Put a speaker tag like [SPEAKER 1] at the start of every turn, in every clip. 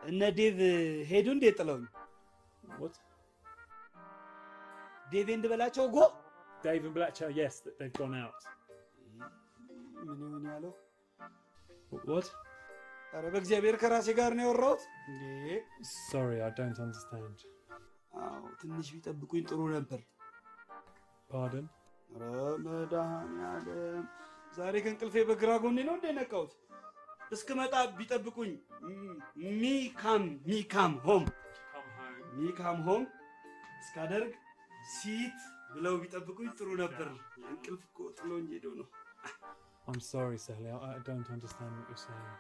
[SPEAKER 1] እነ ዴቭ ሄዱ እንዴ ጥለውኝ?
[SPEAKER 2] What?
[SPEAKER 1] ዴቭ እንድበላቸው ጎ
[SPEAKER 2] Dave and Blatcher, yes, th- they've gone out.
[SPEAKER 1] ምን ይሆን ያለው?
[SPEAKER 2] What?
[SPEAKER 1] ኧረ በእግዚአብሔር ከራሴ ጋር ነው ያወራሁት እንዴ።
[SPEAKER 2] Sorry, I don't understand.
[SPEAKER 1] አዎ ትንሽ ቢጠብቁኝ ጥሩ ነበር።
[SPEAKER 2] Pardon?
[SPEAKER 1] ኧረ መድኃኒዓለም ዛሬ ከእንቅልፌ በግራ ጎኔ ነው እንደ ነቃሁት። እስክመጣ ቢጠብቁኝ ሚካም ሚካም ሆም
[SPEAKER 2] Come home.
[SPEAKER 1] ሚካም ሆም እስካደርግ ሲት ብለው ቢጠብቁኝ ጥሩ ነበር። እንቅልፍ እኮ ጥሎኝ ሄዶ ነው።
[SPEAKER 2] I'm sorry, Sally. I, I don't understand what you're saying.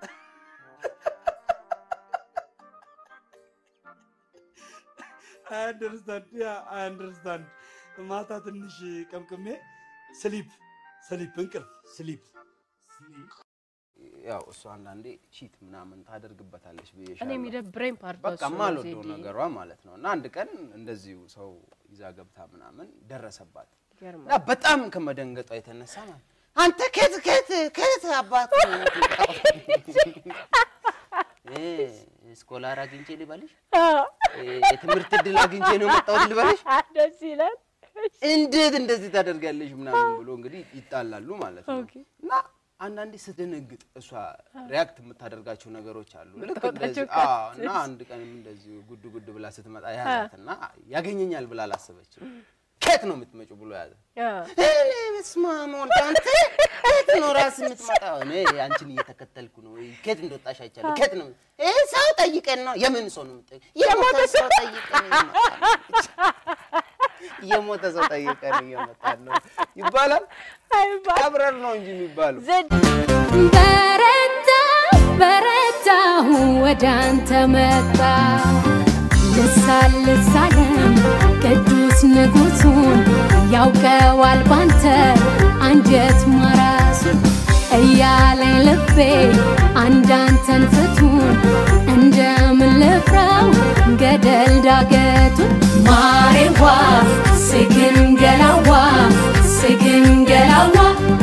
[SPEAKER 1] አይ አንደርስታንድ ያ አይ አንደርስታንድ። ማታ ትንሽ ቀምቅሜ ስሊፕ ስሊፕ እንቅልፍ ስሊፕ
[SPEAKER 3] ያው እሱ አንዳንዴ ቺት ምናምን ታደርግበታለች
[SPEAKER 4] እኔ
[SPEAKER 3] ብዬሻለሁ።
[SPEAKER 4] የሚደብረኝ ፓርት
[SPEAKER 3] በቃ
[SPEAKER 4] እሱ ነው
[SPEAKER 3] ማልወደው
[SPEAKER 4] ዜድዬ።
[SPEAKER 3] ነገሯ ማለት ነው። እና አንድ ቀን እንደዚሁ ሰው ይዛ ገብታ ምናምን ደረሰባት
[SPEAKER 4] ይገርማል።
[SPEAKER 3] እና በጣም ከመደንገጧ የተነሳ ማለት አንተ ከት ከት ከት አባት ነው የምትመጣው?" እ፣ ስኮላር አግኝቼ ልበልሽ፣ እ፣ የትምህርት እድል አግኝቼ ነው የመጣሁት ልበልሽ፣
[SPEAKER 4] ደስ ይላል።
[SPEAKER 3] እንዴት እንደዚህ ታደርጋለሽ ምናምን ብሎ እንግዲህ ይጣላሉ ማለት ነው።
[SPEAKER 4] ኦኬ።
[SPEAKER 3] እና አንዳንዴ ስትደነግጥ እሷ ሪያክት የምታደርጋቸው ነገሮች አሉ። ልክ
[SPEAKER 4] የምታወጣቸው
[SPEAKER 3] እንደዚህ አዎ። እና አንድ ቀንም እንደዚሁ ጉድ ጉድ ብላ ስትመጣ ያዛት እና ያገኘኛል ብላ አላሰበችም። ከየት ነው የምትመጪው ብሎ ያዘ። እኔ በስመ አብ ወልድ አንተ ከየት ነው ራስ የምትመጣው? እኔ አንቺን እየተከተልኩ ነው። ከየት እንደወጣሽ አይቻለሁ። ከየት ነው ይሄ ሰው ጠይቀን ነው። የምን ሰው ነው የምጠይቀው? የሞተ ሰው ጠይቀን እየመጣን ነው። የሞተ ሰው ጠይቀን እየመጣን ነው ይባላል። ቀብረር ነው እንጂ የሚባለው
[SPEAKER 5] በረታ በረታሁ ወደ አንተ መጣ ልሳን ልሳለም ቅዱስ ንጉሱን ያውቀዋል ባንተ አንጀት ማራሱ እያለኝ ልቤ አንዳንተን ፍቱን እንደምን ልፍራው ገደል ዳገቱን ማሬዋ ስግን ገላዋ ስግን ገላዋ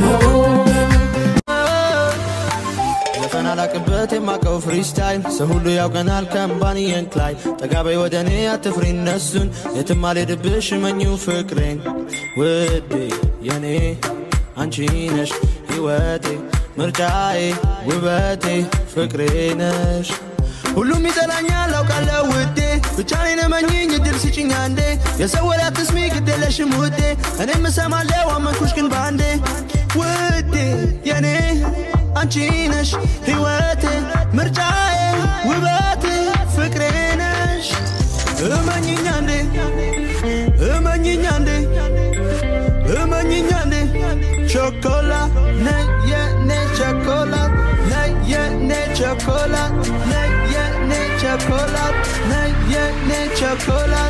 [SPEAKER 6] ዘፈን አላቅበት የማቀው ፍሪስታይል ሰው ሁሉ ያውቀናል ከምባንየን ክላይ ጠጋበይ ወደ እኔ አትፍሪ እነሱን የትም አልሄድብሽ እመኚው ፍቅሬን ውዴ የኔ አንቺ ነሽ ሕይወቴ ምርጫዬ ውበቴ ፍቅሬ ነሽ ሁሉም ይጠላኛል አውቃለሁ ውዴ ብቻ እኔን እመኚኝ እድል ስጭኝ አንዴ የሰው ወሬ አትስሚ ግድ የለሽም ውዴ እኔም እሰማለሁ አመንኩሽ ግን በአንዴ ውዴ የኔ አንቺ ነሽ ሕይወቴ ምርጫዬ ውበቴ ፍቅሬ ነሽ እመኚኝ አንዴ እመኚኝ አንዴ እመኚኝ አንዴ ቾኮላት ነይ የኔ ቾኮላት ነይ የኔ ቾኮላት ነይ የኔ ቾኮላት ነይ የኔ ቾኮላት